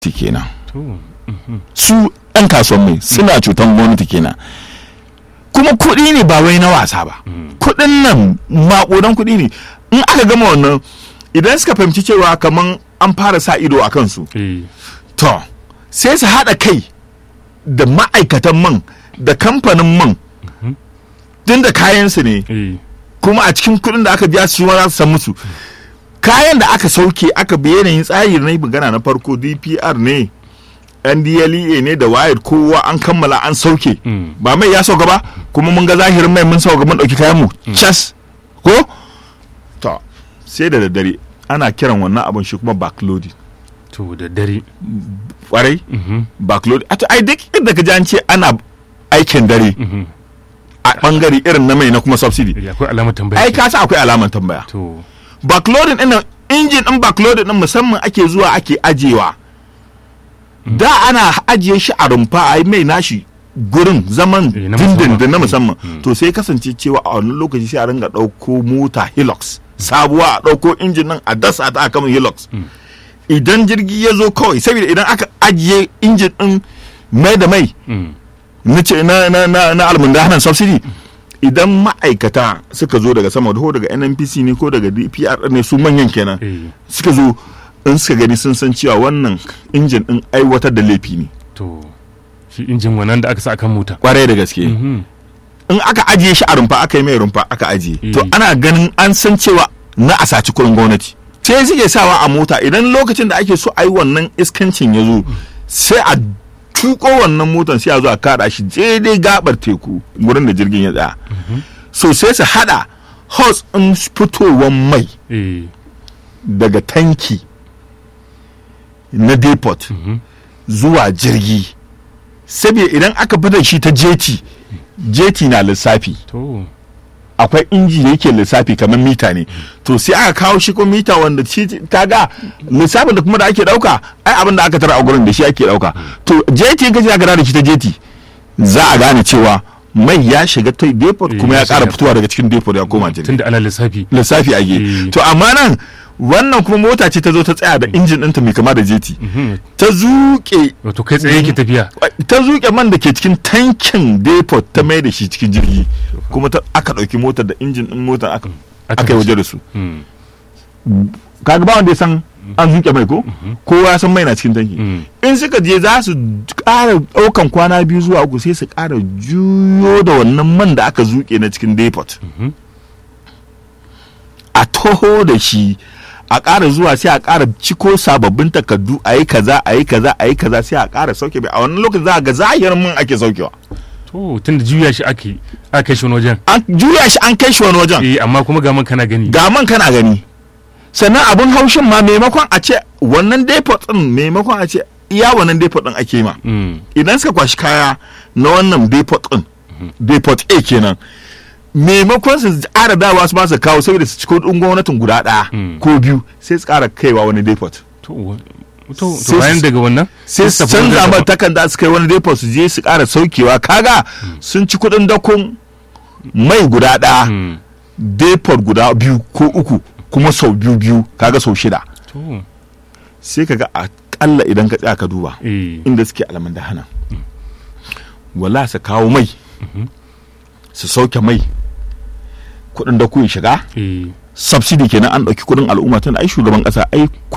kenan to su 'yan kasuwan mai suna cutan gwamnati kenan kuma kuɗi ne ba wai na wasa ba kuɗin nan maƙudan kuɗi ne in aka gama wannan idan suka fahimci cewa kamar an fara sa ido a kansu eh to sai su haɗa kai da ma'aikatan man da kamfanin man tun da kayansu ne eh kuma a cikin kuɗin da aka biya su ma za su san musu kayan da aka sauke aka bi yanayin tsari na magana na farko dpr ne ndlea ne da wayar kowa an kammala an sauke Mm. ba mai ya sauka ba kuma mun ga zahirin mai mun sauka mun ɗauki kayan mu cas ko to sai da daddare ana kiran wannan abin shi kuma backloading to da dare kwarai Mhm, backloading a to ai duk inda ka ji an ce ana aikin dare mhm. a bangare irin na mai na kuma subsidy Eh, akwai alamar tambaya ai ka san akwai alaman tambaya to backloading din nan injin din backloading din musamman ake zuwa ake ajewa da ana ajiye shi a rumfa a yi mai nashi gurin zaman Eh, na dindindin musamman. na musamman to sai kasance cewa a wani lokaci sai a ringa ɗauko mota hilux sabuwa a ɗauko injin nan a dasa ta akan hilux idan jirgi ya zo kawai saboda idan aka ajiye injin din mai da mai mm, na ce na na na na almundahanan subsidy idan ma'aikata suka zo daga sama ko daga nnpc ne ko daga dpr ne su manyan kenan eh suka zo in suka gani sun san cewa wannan injin din aiwatar da laifi ne to shi injin wannan da aka sa akan mota kwarai da gaske Mhm, in aka ajiye shi a rumfa aka yi mai rumfa aka ajiye Mm. to ana ganin an san cewa na a saci kuɗin gwamnati sai suke sawa a mota idan lokacin da ake so a yi wannan iskancin ya zo sai a tuko wannan motan sai a zo a kada shi daidai gabar teku wurin da jirgin ya tsaya so sai su hada hos in fitowar mai eh daga tanki na depot zuwa jirgi saboda idan aka fita shi ta jeti jeti na lissafi to akwai inji da yake lissafi kamar mita ne to sai aka kawo shi ko mita wanda shi kaga lissafin da kuma da ake dauka ai abin da aka tara a gurin da shi ake dauka to jeti in ka je aka da shi ta jeti za a gane cewa mai ya shiga ta depot Eh, kuma ya ya kara shiga. fitowa daga cikin depot ya koma jirgi tunda ana lissafi lissafi ake Eh. to amma nan wannan kuma mota ce ta zo ta tsaya da injin ɗinta mai kama da jeti Mhm, ta zuke wato kai tsaye yake tafiya ta zuke man da ke cikin tankin depot ta mai da shi cikin jirgi kuma ta aka ɗauki motar da injin ɗin motar aka Aka aka yi waje da su Mm, kaga ba wanda ya san an zuke mai ko kowa ya san mai na cikin tanki mm. in suka je za su ƙara ɗaukan kwana biyu zuwa uku sai su ƙara juyo da wannan man da aka zuke na cikin depot a toho da shi a ƙara zuwa sai a ƙara ciko sababbin takardu a yi kaza a yi kaza a yi kaza sai a ƙara sauke bai a wannan lokacin za a ga zahirin man ake saukewa to tunda juya shi ake aka kai shi wani wajen an juya shi an kai shi wani wajen eh amma kuma ga man kana gani ga man kana gani sannan abun haushin ma maimakon a ce wannan depot din maimakon a ce iya wannan depot din ake ma Mm, idan suka kwashi kaya na wannan depot din depot A kenan maimakon su ƙara dawa su ba su kawo saboda su ciko ɗin gwamnatin guda ɗaya Mm. ko biyu sai su ƙara kaiwa wani depot to wa- to Sai to bayan su- daga wannan sai su tafi wajen canza daban. mata takarda su kai wani depot su je su ƙara saukewa kaga sun ci kuɗin dakon mai guda ɗaya Mm, depot guda biyu ko uku kuma sau biyu biyu kaga sau shida to sai kaga akalla idan ka tsaya ka duba eh inda suke alaman da hana wala su kawo mai su sauke mai kuɗin da kuyin shiga eh subsidy kenan an ɗauki kuɗin al'umma tun ai shugaban ƙasa ai